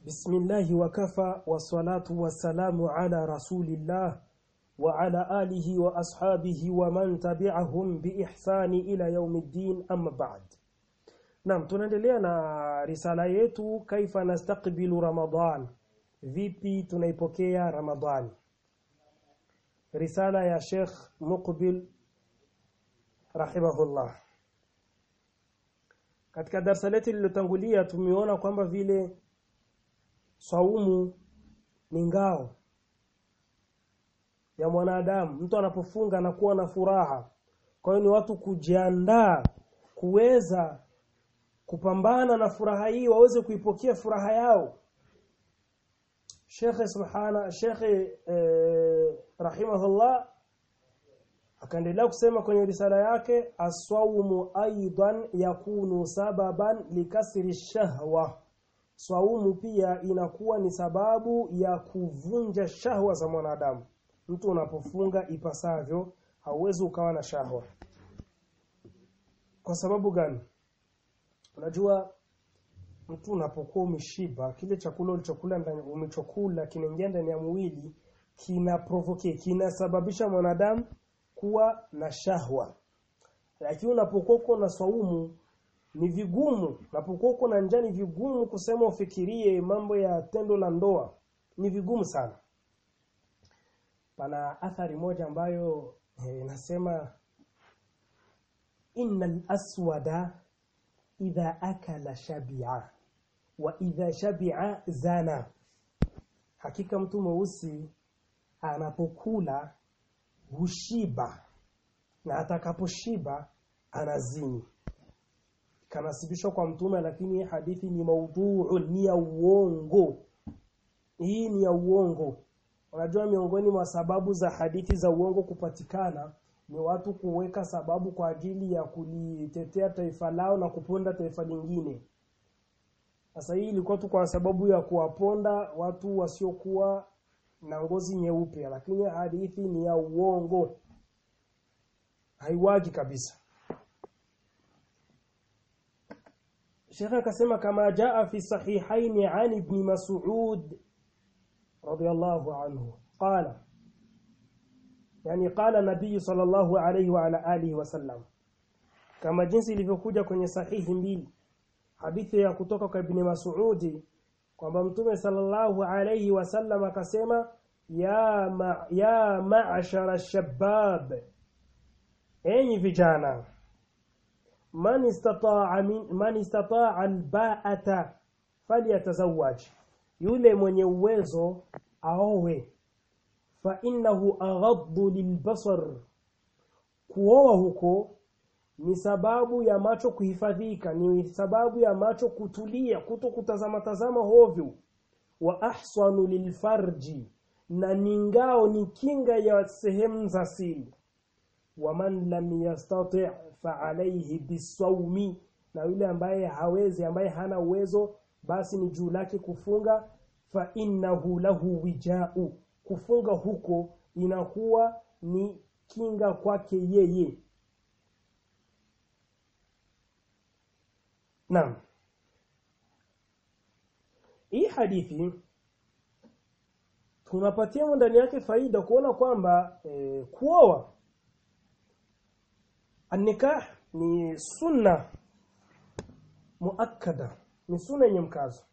بسم الله وكفى والصلاة والسلام على رسول الله وعلى آله وأصحابه ومن تبعهم بإحسان إلى يوم الدين أما بعد Naam tunaendelea na risala yetu kaifa nastaqbilu Ramadan vipi tunaipokea Ramadhani risala ya Sheikh Muqbil rahimahullah katika darasa letu lililotangulia tumeona kwamba vile saumu ni ngao ya mwanadamu mtu anapofunga anakuwa na furaha kwa hiyo ni watu kujiandaa kuweza kupambana na furaha hii waweze kuipokea furaha yao Sheikh subhana Sheikh eh, rahimahullah akaendelea kusema kwenye risala yake aswaumu aidan yakunu sababan likasri shahwa swaumu pia inakuwa ni sababu ya kuvunja shahwa za mwanadamu mtu unapofunga ipasavyo hauwezi ukawa na shahwa kwa sababu gani unajua mtu unapokuwa umeshiba kile chakula ulichokula ndani umechokula kinaingia ndani ya mwili kina provoke kinasababisha mwanadamu kuwa na shahwa lakini unapokuwa uko na swaumu ni vigumu unapokuwa uko na njaa ni vigumu kusema ufikirie mambo ya tendo la ndoa ni vigumu sana pana athari moja ambayo inasema eh, innal aswada idha akala shabi'a wa idha shabi'a zana hakika mtu mweusi anapokula hushiba na atakaposhiba anazini kanasibishwa kwa mtume lakini hadithi ni maudhuu ni ya uongo hii ni ya uongo unajua miongoni mwa sababu za hadithi za uongo kupatikana ni watu kuweka sababu kwa ajili ya kulitetea taifa lao na kuponda taifa lingine sasa hii ilikuwa tu kwa sababu ya kuwaponda watu wasiokuwa na ngozi nyeupe lakini hadithi ni ya uongo haiwagi kabisa Sheikh akasema kama jaa fi sahihaini an ibn Mas'ud radiyallahu anhu qala yani qala nabii sallallahu alayhi wa ala alihi wasallam kama jinsi ilivyokuja kwenye sahihi mbili hadithi ya kutoka kwa ibn Mas'ud kwamba mtume sallallahu alayhi wasallam akasema ya ma, ya ma'ashara shabab enyi vijana man istata'a min man istata'a alba'ata falyatazawwaj yule mwenye uwezo aowe fa innahu aghaddu lilbasar kuoa huko ni sababu ya macho kuhifadhika ni sababu ya macho kutulia kuto kutazama tazama hovyo wa ahsanu lilfarji na ni ngao ni kinga ya sehemu za siri waman lam yastati' fa alayhi bisawmi na yule ambaye hawezi ambaye hana uwezo basi ni juu lake kufunga fa innahu lahu wija'u kufunga huko inakuwa ni kinga kwake yeye Naam. Hii hadithi tunapatia ndani yake faida kuona kwamba e, kuoa An-nikah ni sunna muakkada, ni sunna yenye mkazo.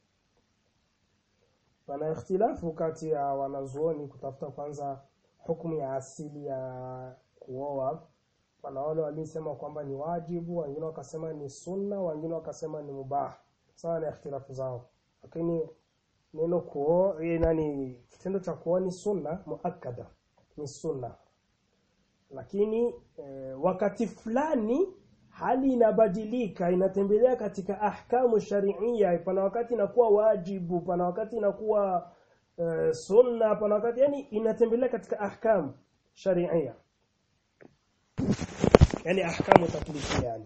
Pana ikhtilafu kati ya wanazuoni kutafuta kwanza hukumu ya asili ya kuoa. Pana wale waliosema kwamba ni wajibu, wengine wakasema ni sunna, wengine wakasema ni mubah. Sawa na ikhtilafu zao. Lakini neno kuoa, nani kitendo cha kuoa ni sunna muakkada, ni sunna lakini e, wakati fulani hali inabadilika inatembelea katika ahkamu sharia pana wakati inakuwa wajibu pana wakati inakuwa e, sunna pana wakati yani inatembelea katika ahkamu sharia yani ahkamu taklifia yani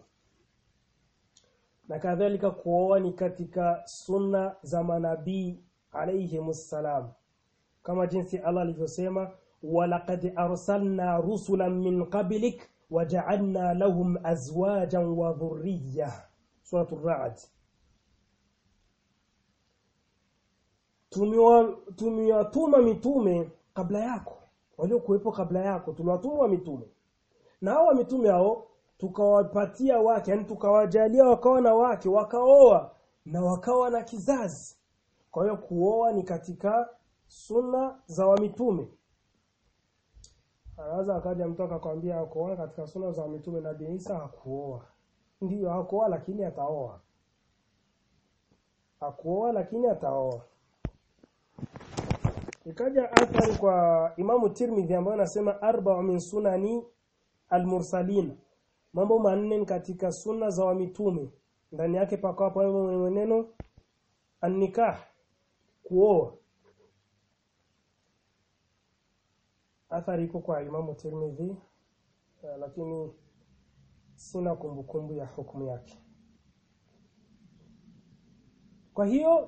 na kadhalika kuoa ni katika sunna za manabii alayhimussalam kama jinsi Allah alivyosema ولقد أرسلنا رسلا من قبلك وجعلنا لهم أزواجا وذرية سورة الرعد tumewatuma mitume kabla yako waliokuwepo kabla yako tuliwatuma mitume na hao mitume hao tukawapatia wake yani tukawajalia wakawa na wake wakaoa na wakawa na kizazi kwa hiyo kuoa ni katika sunna za wamitume anaweza akaja mtu akakwambia kuoa katika sunna za mitume nabii Isa hakuoa ndiyo hakuoa lakini ataoa hakuoa lakini ataoa ikaja athari kwa Imamu Tirmidhi ambayo anasema arba min sunani almursalin mambo manne katika sunna za wamitume ndani yake pakawa pamoja neno annikah kuoa athari iko kwa Imamu Tirmidhi uh, lakini sina kumbukumbu ya hukumu yake kwa hiyo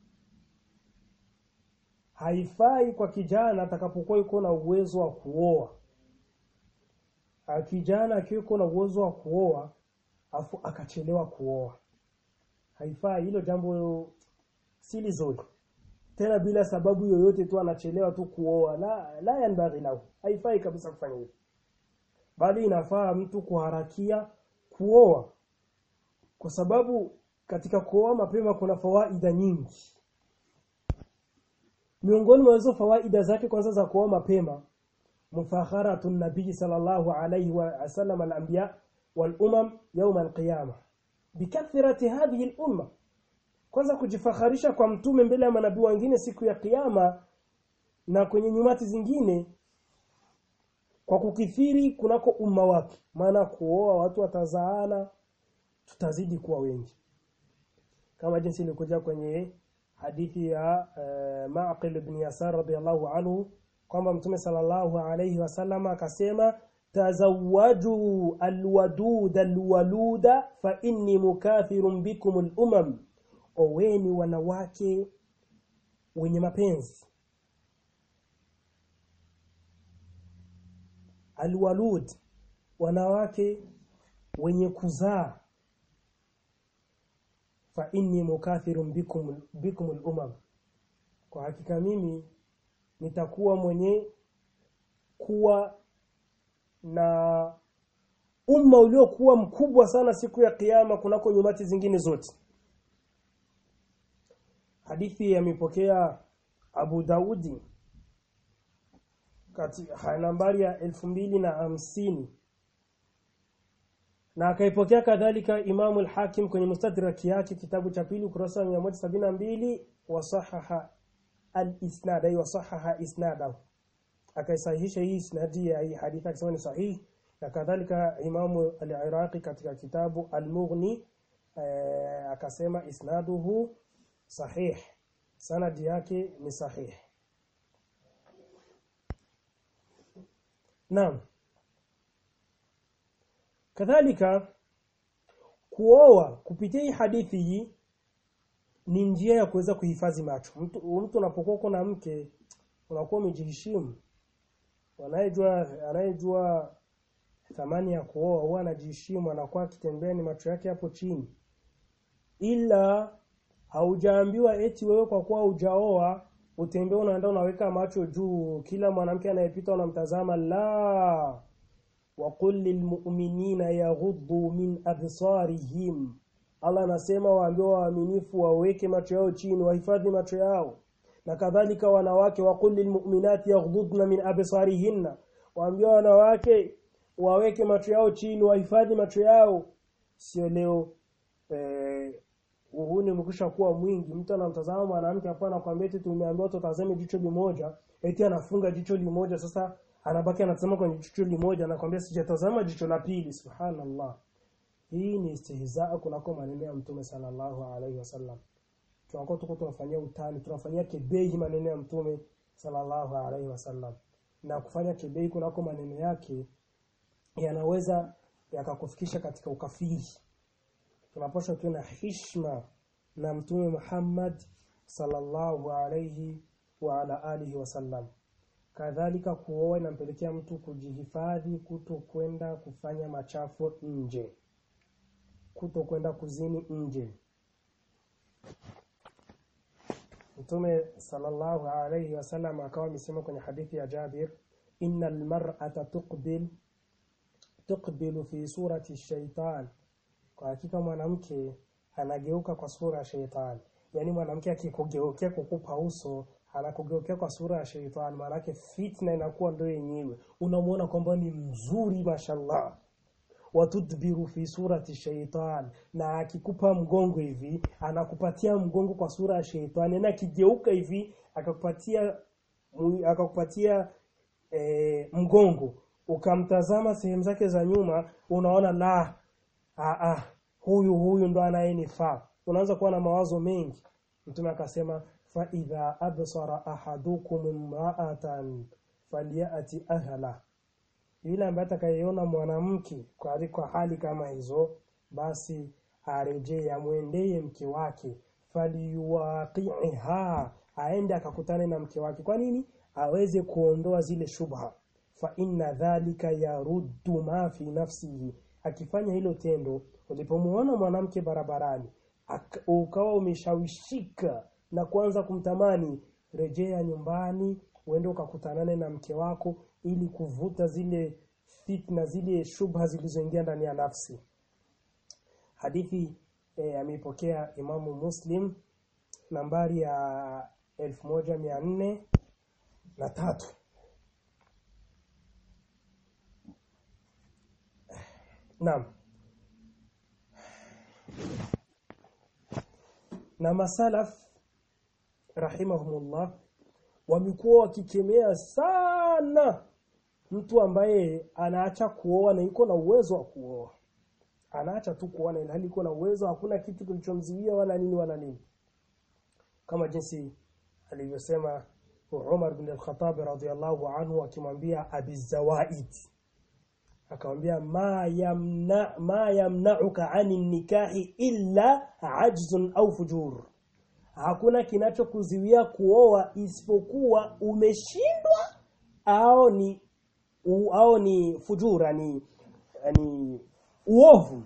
haifai kwa kijana atakapokuwa yuko na uwezo wa kuoa kijana akiwa na uwezo wa kuoa afu akachelewa kuoa haifai hilo jambo si lizuri tena bila sababu yoyote tu anachelewa tu kuoa la la yanbaghi lahu haifai kabisa kufanya hivyo bali inafaa mtu kuharakia kuoa kwa sababu katika kuoa mapema kuna fawaida nyingi miongoni mwa hizo fawaida zake kwanza za kuoa mapema mufakharatu nabii sallallahu alayhi wa sallam al-anbiya wal umam yawm al-qiyamah bikathrati hadhihi al-umma kwanza kujifakharisha kwa mtume mbele ya manabii wengine siku ya kiyama na kwenye nyumati zingine kwa kukithiri kunako umma wake maana kuoa watu watazaana tutazidi kuwa wengi kama jinsi ilikuja kwenye hadithi ya uh, Ma'qil ibn Yasar radiyallahu anhu kwamba mtume sallallahu alayhi wasallam akasema tazawwaju alwadud alwaluda fa inni mukathirun bikum alumam oweni wanawake wenye mapenzi alwalud wanawake wenye kuzaa fa inni mukathirun bikum bikum al-umam kwa hakika mimi nitakuwa mwenye kuwa na umma uliokuwa mkubwa sana siku ya kiyama kunako nyumati zingine zote hadithi yamepokea Abu Daudi katika nambari ya elfu mbili na hamsini na akaipokea kadhalika Imamu al-Hakim kwenye mustadrak yake kitabu cha pili ukurasa wa 172 wasahaha al-isnad ay wasahaha isnadahu akaisahihisha hii isnadi ya hii hadithi akisema ni sahihi na kadhalika Imamu al-Iraqi katika kitabu al-Mughni eh, akasema isnaduhu sahih sanadi yake ni sahih Naam kadhalika kuoa kupitia hii hadithi hii ni njia ya kuweza kuhifadhi macho mtu mtu unapokuwa na mke unakuwa umejiheshimu anayejua anayejua thamani ya kuoa huwa anajiheshimu anakuwa akitembea ni macho yake hapo chini ila haujaambiwa eti wewe kwa kuwa hujaoa utembee unaenda unaweka macho juu kila mwanamke anayepita unamtazama la waqul lilmu'minina yaghuddu min absarihim Allah anasema waambie waaminifu waweke macho yao chini wahifadhi macho yao na kadhalika wanawake waqul lilmu'minati yaghuddna min absarihinna waambie wanawake waweke macho yao chini wahifadhi macho yao sio leo eh, uhuni umekwisha kuwa mwingi mtu anamtazama mwanamke hapo anakuambia eti tumeambiwa tutazame jicho limoja eti anafunga jicho limoja sasa anabaki anatazama kwenye jicho limoja anakuambia sijatazama jicho la pili subhanallah hii ni istihzaa kunako maneno ya mtume sallallahu alaihi wasallam tunakuwa tuko tunafanyia utani tunafanyia kebei maneno ya mtume sallallahu alaihi wasallam na kufanya kebei kunako maneno yake yanaweza yakakufikisha katika ukafiri tunapaswa tuwe na hishma na mtume Muhammad sallallahu alayhi wa ala alihi wasallam kadhalika kuoa inampelekea mtu kujihifadhi kuto kwenda kufanya machafu nje kuto kwenda kuzini nje Mtume sallallahu alayhi wasallam akawa amesema kwenye hadithi ya Jabir innal mar'ata tuqbil tuqbilu fi surati shaitan kwa hakika mwanamke anageuka kwa sura ya shaitan yani mwanamke akikugeukea kukupa uso anakugeukea kwa sura ya shaitan maanake fitna inakuwa ndio yenyewe unamuona kwamba ni mzuri mashallah watudbiru fi surati shaitan na akikupa mgongo hivi anakupatia mgongo kwa sura ya shaitani na akigeuka hivi akakupatia akakupatia e, mgongo ukamtazama sehemu zake za nyuma unaona la a a huyu huyu ndo anayenifaa unaanza kuwa na mawazo mengi mtume akasema fa idha absara ahadukum imra'atan falyati ahla yule ambaye atakayeona mwanamke kwa kwa hali kama hizo basi arejee amwendee mke wake falyuwaqiha aende akakutane na mke wake kwa nini aweze kuondoa zile shubha fa inna dhalika yaruddu ma fi nafsihi akifanya hilo tendo ulipomuona mwanamke barabarani ukawa umeshawishika na kuanza kumtamani rejea nyumbani uende ukakutanane na mke wako ili kuvuta zile fitna zile shubha zilizoingia ndani ya nafsi hadithi e, ameipokea imamu muslim nambari ya elfu moja mia nne na tatu naam na masalaf rahimahumullah wamekuwa wakikemea sana mtu ambaye anaacha kuoa na yuko na uwezo wa kuoa anaacha tu kuoa na ilhali yuko na uwezo hakuna kitu kilichomziwia wala nini wala nini kama jinsi alivyosema Umar bin al-Khattab radhiyallahu anhu akimwambia Abi Zawaid akamwambia ma yamna ma yamna'uka 'ani nikahi illa ajzun au fujur hakuna kinachokuziwia kuoa isipokuwa umeshindwa au ni u, au ni fujura ni ni uovu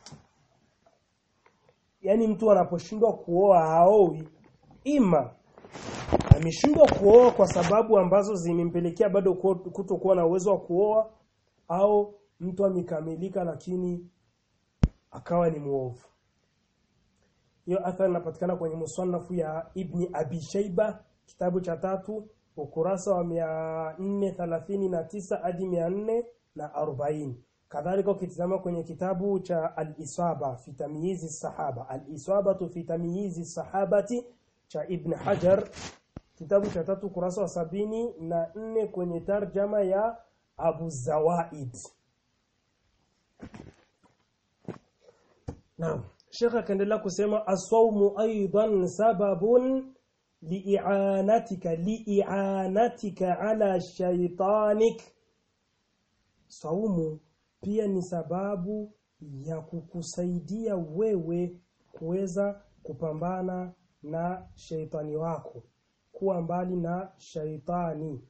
yani mtu anaposhindwa kuoa haowi ima ameshindwa kuoa kwa sababu ambazo zimempelekea bado kutokuwa na uwezo wa kuoa au mtu amekamilika lakini akawa ni muovu hiyo athari inapatikana kwenye musanafu ya Ibni Abi Shaiba kitabu cha tatu ukurasa wa 439 hadi 440 kadhalika ukitizama kwenye kitabu cha al-Isaba fi tamyizi sahaba al-Isaba fi tamyizi sahabati cha Ibn Hajar kitabu cha tatu ukurasa wa sabini na nne kwenye tarjama ya Abu Zawaid Naam Sheikh akaendelea kusema asawmu aidan sababun li'anatika li'anatika ala shaytanik saumu pia ni sababu ya kukusaidia wewe kuweza kupambana na sheitani wako kuwa mbali na shaitani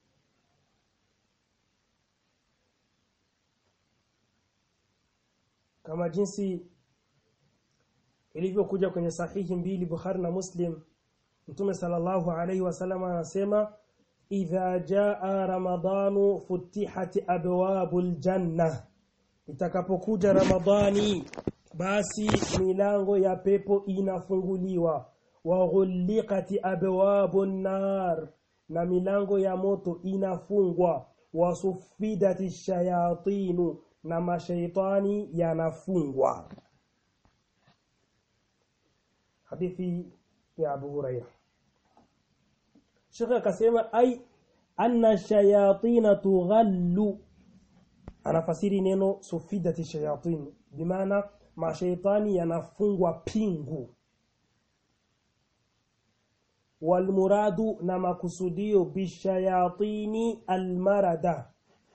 kama jinsi ilivyokuja kwenye sahihi mbili Bukhari na Muslim Mtume sallallahu alaihi wasallam anasema idha jaa ramadanu futihati abwabul janna itakapokuja ramadhani basi milango ya pepo inafunguliwa wa ghulliqati abwabun nar na milango ya moto inafungwa wa sufidati shayatinu na mashaitani yanafungwa hadithi ya Abu Hurairah Sheikh akasema ai anna shayatina tughallu anafasiri neno sufidati shayatin bimaana mashaitani yanafungwa pingu walmuradu na makusudio bishayatini almarada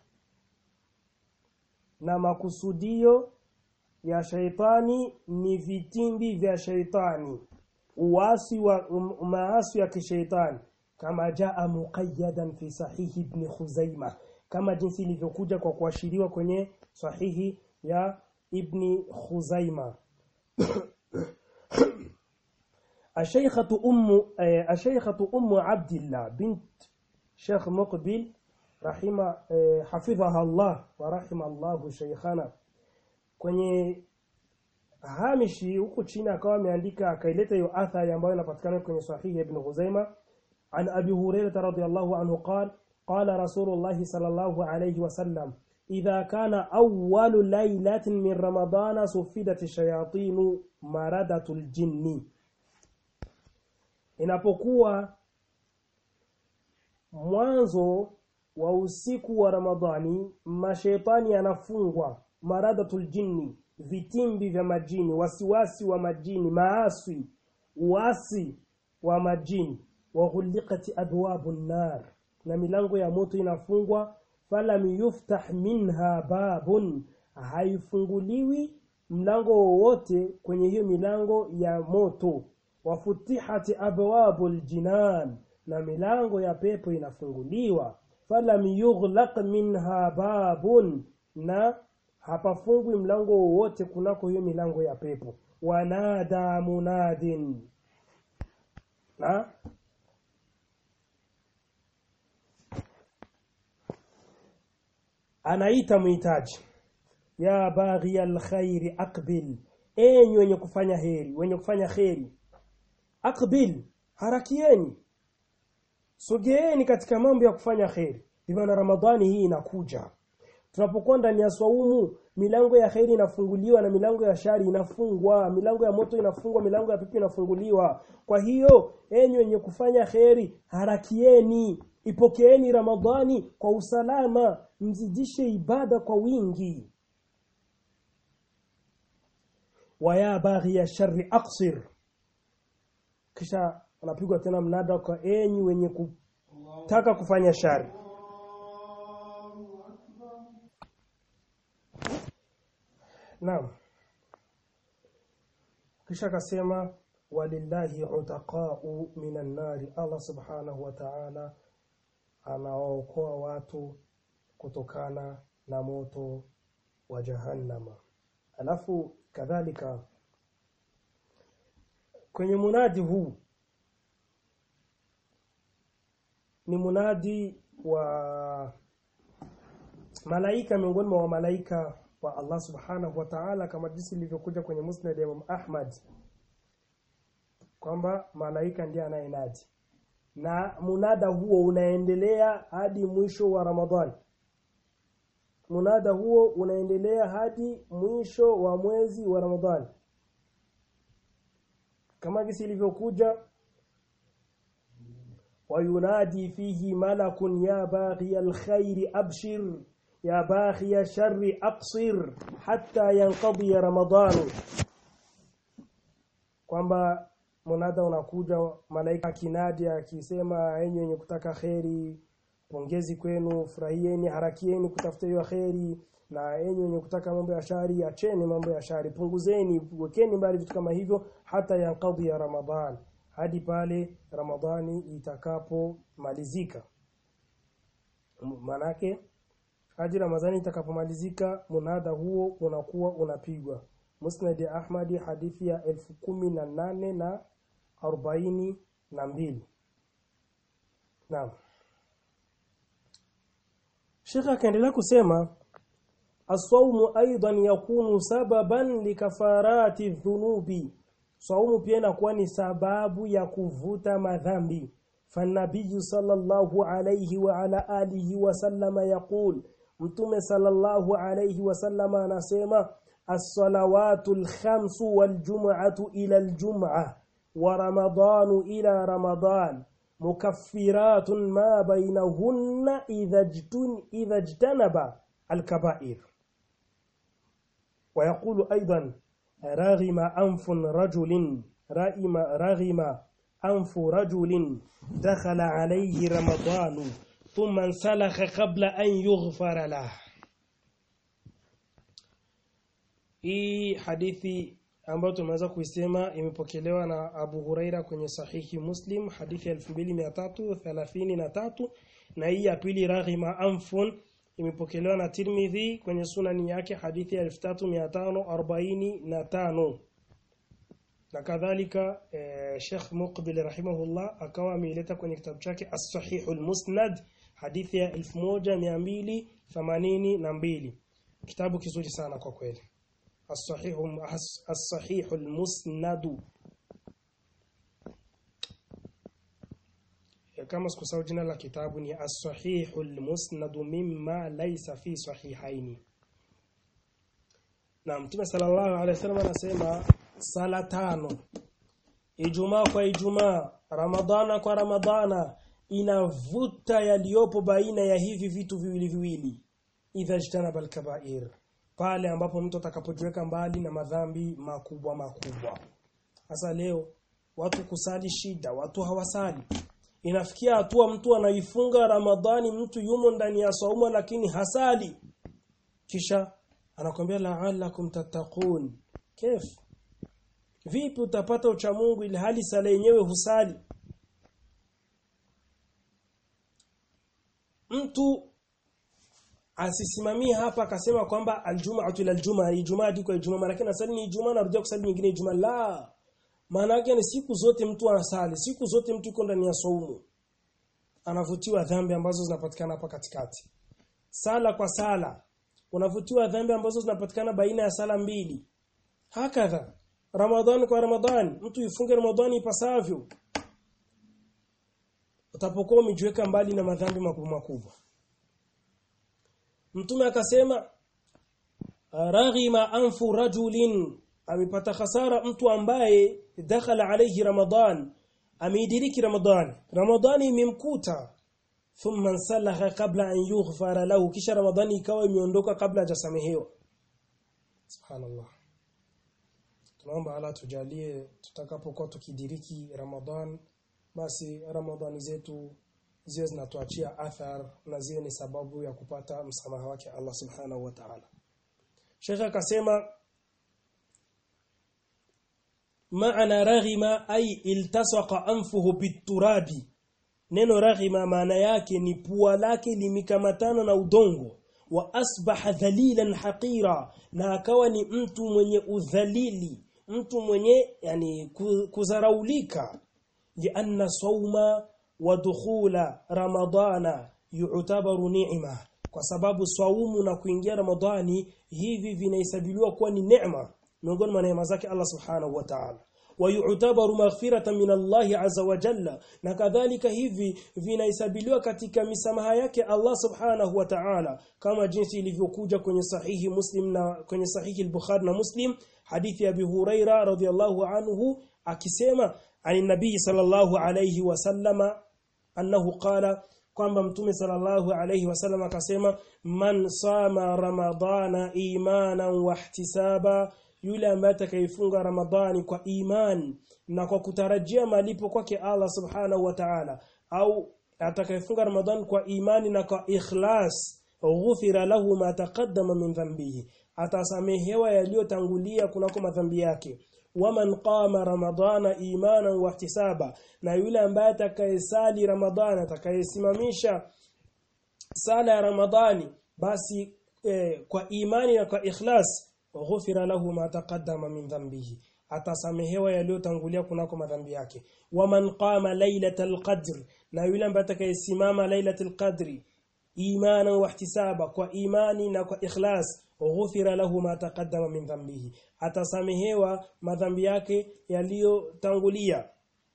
na makusudio ya shaitani ni vitimbi vya shaitani uasi wa um, maasi ya kishaitani kama jaa muqayyadan fi sahihi ibn Khuzaimah kama jinsi ilivyokuja kwa kuashiriwa kwenye sahihi ya ibn Khuzaimah الشيخة أم آه، الشيخة أم عبد الله بنت شيخ مقبل رحمه آه، حفظها الله ورحم الله شيخنا kwenye hamishi huku chini akawa ameandika akaileta hiyo athari ambayo inapatikana kwenye sahihi ibn Khuzaima an Abi Hurairah radhiyallahu anhu qala qala Rasulullah sallallahu alayhi wasallam idha kana awwalu laylatin min ramadana sufidat shayatin maradatul jinni inapokuwa mwanzo wa usiku wa Ramadhani mashaitani yanafungwa maradatul jinni vitimbi vya majini wasiwasi wa majini maasi uasi wa majini wa ghuliqat abwabun nar na milango ya moto inafungwa falam yuftah minha babun haifunguliwi mlango wowote kwenye hiyo milango ya moto wafutihati abwabul jinan na milango ya pepo inafunguliwa falam yughlaq minha babun na hapafungwi mlango wowote kunako hiyo milango ya pepo wanada munadin na anaita muhitaji ya baghi alkhairi aqbil enyi wenye kufanya heri wenye kufanya kheri aqbil harakieni sogeeni katika mambo ya kufanya kheri bimaana ramadhani hii inakuja tunapokuwa ndani ya swaumu milango ya kheri inafunguliwa na milango ya shari inafungwa milango ya moto inafungwa milango ya pipi inafunguliwa kwa hiyo enyi wenye kufanya kheri harakieni ipokeeni ramadhani kwa usalama mzidishe ibada kwa wingi waya baghi ya shari aqsir kisha anapigwa tena mnada kwa enyi wenye kutaka kufanya shari Naam. Kisha akasema walillahi utaqa'u minan nari Allah subhanahu wa ta'ala anawaokoa watu kutokana na moto wa jahannama. Alafu kadhalika kwenye munadi huu ni munadi wa malaika miongoni mwa malaika wa Allah subhanahu wa ta'ala kama jinsi ilivyokuja kwenye musnad ya Imam Ahmad kwamba malaika ndiye anayenadi na munada huo unaendelea hadi mwisho wa Ramadhani munada huo unaendelea hadi mwisho wa mwezi wa Ramadhani kama jinsi ilivyokuja وينادي فيه ملك يا باغي الخير أبشر يا باغي الشر أقصر حتى ينقضي رمضان kwamba munada unakuja malaika kinadi akisema enyi wenye kutaka kheri pongezi kwenu furahieni harakieni kutafuta hiyo kheri na enyi wenye kutaka mambo ya shari acheni mambo ya shari punguzeni wekeni mbali vitu kama hivyo hata yankadhi ya ramadhan hadi pale ramadhani itakapomalizika manake hadi ramadhani itakapomalizika munada huo unakuwa unapigwa musnad ahmadi hadithi ya elfu kumi na nane na arobaini na mbili naam Sheikh akaendelea kusema asaumu aidan yakunu sababan likafarati dhunubi saumu pia inakuwa ni sababu ya kuvuta madhambi fanabii sallallahu alayhi wa ala alihi wa sallama yaqul mtume sallallahu alayhi wa sallama anasema as-salawatu al-khamsu wal-jum'atu ila al-jum'ah wa ramadanu ila ramadan mukaffiratun ma bainahunna idha jtun idha jtanaba al-kaba'ir ويقول أيضا رغم أنف رجل رغم رغم أنف رجل دخل عليه رمضان ثم انسلخ قبل أن يغفر له hii hadithi ambayo tumeweza kuisema imepokelewa na Abu Huraira kwenye sahihi Muslim hadithi ya 2333 na hii ya pili raghima anfun imepokelewa na Tirmidhi kwenye sunani yake hadithi ya 3545 na kadhalika eh, Sheikh Muqbil rahimahullah akawa ameileta kwenye kitabu chake As-Sahihul Musnad hadithi ya 1282 kitabu kizuri sana kwa kweli As-Sahihu As-Sahihul Musnad kama sikusahau jina la kitabu ni As-Sahihul Musnad mimma laysa fi sahihaini na Mtume sallallahu alaihi wasallam anasema sala tano Ijumaa kwa Ijumaa Ramadhana kwa Ramadhana inavuta yaliyopo baina ya hivi vitu viwili viwili idha jtanaba al-kaba'ir pale ambapo mtu atakapojiweka mbali na madhambi makubwa makubwa sasa leo watu kusali shida watu hawasali inafikia hatua mtu anaifunga Ramadhani mtu yumo ndani ya saumu lakini hasali kisha anakwambia la'allakum tattaqun kif vipi utapata ucha Mungu ili hali sala yenyewe husali mtu asisimamie hapa akasema kwamba aljum'atu ila aljumaa ijumaa diko ijumaa maana yake nasali ni ijumaa narudia kusali nyingine ijumaa la maana yake ni siku zote mtu anasali siku zote mtu yuko ndani ya saumu anavutiwa dhambi ambazo zinapatikana hapa katikati sala kwa sala unavutiwa dhambi ambazo zinapatikana baina ya sala mbili hakadha ramadhani kwa ramadhani mtu ifunge ramadhani ipasavyo utapokuwa umejiweka mbali na madhambi makubwa makubwa mtume akasema raghima anfu rajulin amepata hasara mtu ambaye dakhala alayhi ramadhan ameidiriki ramadhani ramadhani imemkuta thumma salaha kabla an yughfara lahu kisha ramadhani ikawa imeondoka kabla hajasamehewa subhanallah tunaomba ala tujalie tutakapokuwa tukidiriki ramadhan basi ramadhani zetu ziwe zinatuachia athar na ziwe ni sababu ya kupata msamaha wake Allah subhanahu wa ta'ala Sheikh akasema maana raghima ay iltasaqa anfuhu biturabi neno raghima maana yake ni pua lake limikamatana na udongo wa asbaha dhalilan haqira na akawa ni mtu mwenye udhalili mtu mwenye yani kuzaraulika lianna sawma wa dukhula ramadana yu'tabaru ni'ma kwa sababu swaumu na kuingia ramadhani hivi vinahesabiwa kuwa ni neema miongoni mwa neema zake Allah subhanahu wa ta'ala wayutabaru maghfiratan min Allah azza wa jalla na kadhalika hivi vinahesabiliwa katika misamaha yake Allah subhanahu wa ta'ala kama jinsi ilivyokuja kwenye sahihi Muslim na kwenye sahihi al-Bukhari na Muslim hadithi ya Abi Huraira radhiyallahu anhu akisema ani nabii sallallahu alayhi wasallama annahu qala kwamba mtume sallallahu alayhi wasallam akasema man sama ramadana imanan wa ihtisaba yule ambaye atakayefunga ramadhani kwa iman na kwa kutarajia malipo kwake Allah subhanahu wa ta'ala au atakayefunga ramadhani kwa imani na kwa ikhlas ghufira lahu ma taqaddama min dhanbihi atasamehewa yaliyotangulia kunako madhambi yake waman qama ramadana imanan wa ihtisaba na yule ambaye atakayesali ramadhani atakayesimamisha sala ya ramadhani basi eh, kwa imani na kwa ikhlas ghufira lahu ma taqaddama min dhanbihi atasamehewa yaliyotangulia kunako madhambi yake waman qama lailatal qadr na yule ambaye atakayesimama lailatul qadri imanan wa ihtisaba kwa imani na kwa ikhlas ghufira lahu ma taqaddama min dhanbihi atasamehewa madhambi yake yaliyotangulia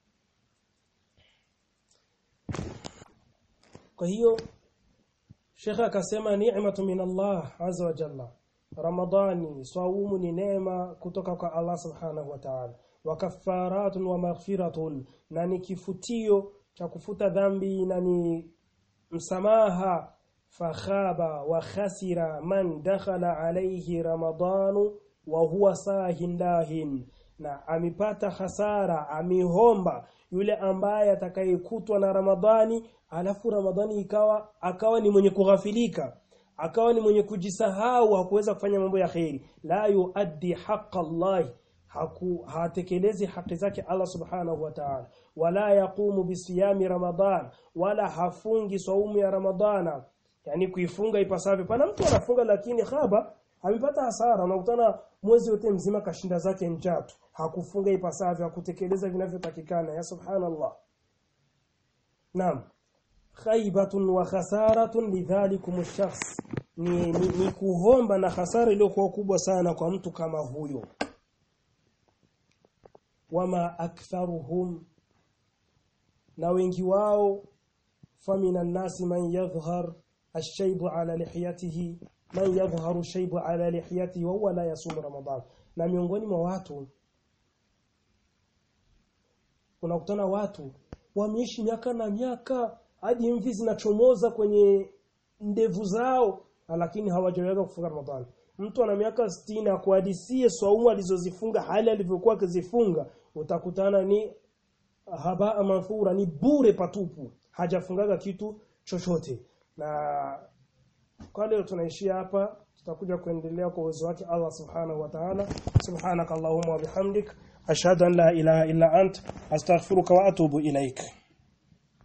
kwa hiyo Sheikh akasema ni'matu min Allah azza wa jalla Ramadhani swaumu ni neema kutoka kwa Allah subhanahu wa ta'ala wa kaffaratun wa maghfiratun na ni kifutio cha kufuta dhambi na ni msamaha fakhaba wa khasira man dakhala alayhi ramadanu wa huwa sahin dahin na amepata hasara amihomba yule ambaye atakayekutwa na Ramadhani alafu Ramadhani ikawa akawa ni mwenye kughafilika akawa ni mwenye kujisahau hakuweza kufanya mambo ya kheri la yuaddi haqqa Allah haku hatekelezi haki zake Allah subhanahu wa ta'ala wala yaqumu bisiyami ramadan wala hafungi saumu ya ramadana yani kuifunga ipasavyo pana mtu anafunga lakini khaba amepata hasara unakutana mwezi wote mzima kashinda zake njaa tu hakufunga ipasavyo hakutekeleza vinavyotakikana ya subhanallah naam khaibatun wa khasaratun lidhalikum ash-shakhs ni, ni, ni kuhomba na hasara iliyokuwa kubwa sana kwa mtu kama huyo wama aktharuhum na wengi wao famina nasi man yadhhar ash-shaybu ala lihiyatihi man yadhharu shaybu ala lihiyatihi wa huwa la yasum ramadan na miongoni mwa watu unakutana watu wameishi miaka na miaka hadi mvi zinachomoza kwenye ndevu zao lakini hawajaweza kufunga Ramadhani. Mtu ana miaka 60 akuhadisie swaumu alizozifunga hali alivyokuwa akizifunga utakutana ni haba manthura ni bure patupu hajafungaga kitu chochote na kwa leo tunaishia hapa tutakuja kuendelea kwa uwezo wake Allah subhanahu wa ta'ala subhanakallahumma wa bihamdik ashhadu an la ilaha illa ant astaghfiruka wa atubu ilaik